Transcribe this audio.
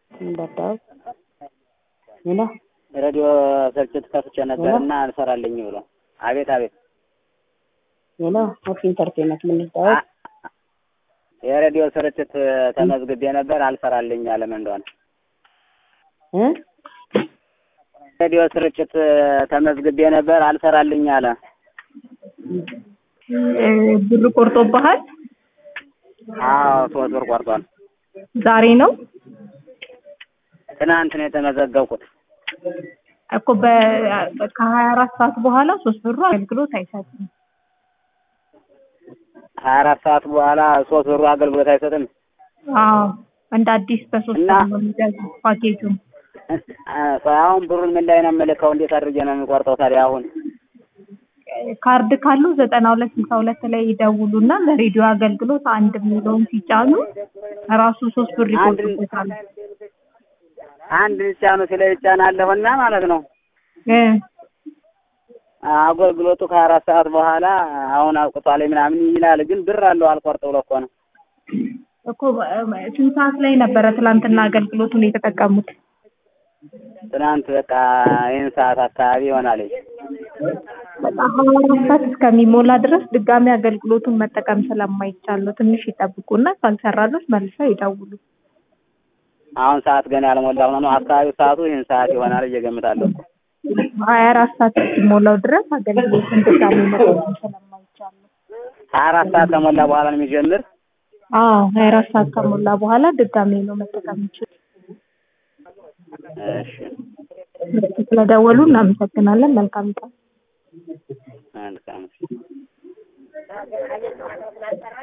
በዳው ሄሎ ሬዲዮ ስርጭት ከፍቼ ነበርና አልሰራልኝ ብሎ አቤት አቤት ሄሎ ኦፍ ኢንተርቴንመንት ምን ልታወቅ የሬዲዮ ስርጭት ተመዝግቤ ነበር አልሰራልኝ አለ ምን እንደሆነ እ ሬዲዮ ስርጭት ተመዝግቤ ነበር አልሰራልኝ አለ ብር ቆርጦብሃል? አዎ ሶስት ብር ቆርጧል ዛሬ ነው ትናንት ነው የተመዘገብኩት እኮ በ- ከሀያ አራት ሰዓት በኋላ ሶስት ብሩ አገልግሎት አይሰጥም። ሀያ አራት ሰዓት በኋላ ሶስት ብሩ አገልግሎት አይሰጥም አዎ እንደ አዲስ በሶስት እና- ብር ነው የሚገዛው ፓኬጁን። አሁን ብሩን ምን ላይ ነው የምልከው እንዴት አድርጌ ነው የሚቆርጠው ታዲያ አሁን ካርድ ካሉ ዘጠና ሁለት ስልሳ ሁለት ላይ ይደውሉና ለሬዲዮ አገልግሎት አንድ የሚለውን ሲጫኑ ራሱ ሶስት ብር አንድ- ይቆርጡበታል። አንድ ጫኑ ሲለ ይጫናለሁና ማለት ነው እ አገልግሎቱ ከሀያ አራት ሰዓት በኋላ አሁን አብቅቷል ምናምን ይላል ግን ብር አለው አልቆርጥ ብሎ እኮ ነው እኮ እ፣ ስንት ሰዓት ላይ ነበረ ትላንትና አገልግሎቱን የተጠቀሙት? ትናንት በቃ ይህን ሰዓት አካባቢ ይሆናል በቃ ሀያ አራት ሰዓት እስከሚሞላ ድረስ ድጋሚ አገልግሎቱን መጠቀም ስለማይቻል ነው። ትንሽ ይጠብቁና ካልሰራሎት መልሰው ይደውሉ። አሁን ሰዓት ገና ያልሞላ ሆኖ ነው አካባቢው ሰዓቱ ይህን ሰዓት ይሆናል እየገምታለሁ እኮ ሀያ አራት ሰዓት እስኪሞላው ድረስ አገልግሎቱን ድጋሚ መጠቀም ስለማይቻል ነው። ሀያ አራት ሰዓት ከሞላ በኋላ ነው የሚጀምር አዎ ሀያ አራት ሰዓት ከሞላ በኋላ ድጋሚ ነው መጠቀም ይችላል። እሺ ስለደወሉ እናመሰግናለን። መልካም ቀን። መልካም